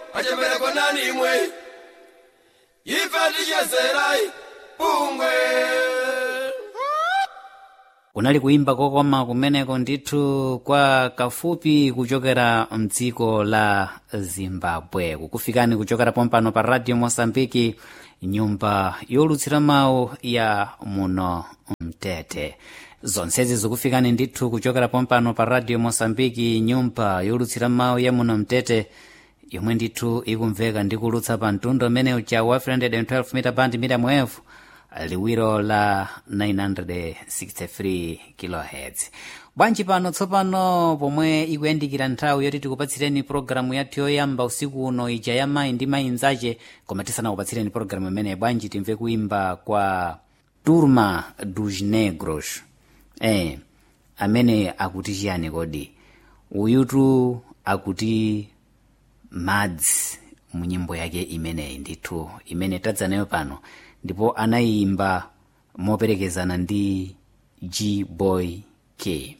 achepereko nani imwe ife tichezerai bungwe kunali kuimba kokoma kumeneko ndithu kwa kafupi kuchokera mdziko la zimbabwe kukufikani kuchokera pompano pa radio mosambiki nyumba yolutsira mawu ya muno mtete zonsezi zikufikani ndithu kuchokera pompano pa radio mosambiki nyumba yolutsira mawu ya muno mtete yomwe ndithu ikumveka ndikulutsa pa mtundu umene uja wa 312 mita band medium wave liwiro la 963 kilohertz bwanji pano tsopano pomwe ikuyandikira nthawi yoti tikupatsireni pologalamu yathu yoyamba usiku uno ija ya mayi ndi mayi nzache koma tisanakupatsireni pologalamu imene bwanji timve kuimba kwa turma dos negros eh amene akuti chiyani kodi uyutu akuti madzi mu nyimbo yake imeneyi ndithu imene tadza nayo pano ndipo anayimba moperekezana ndi g boy k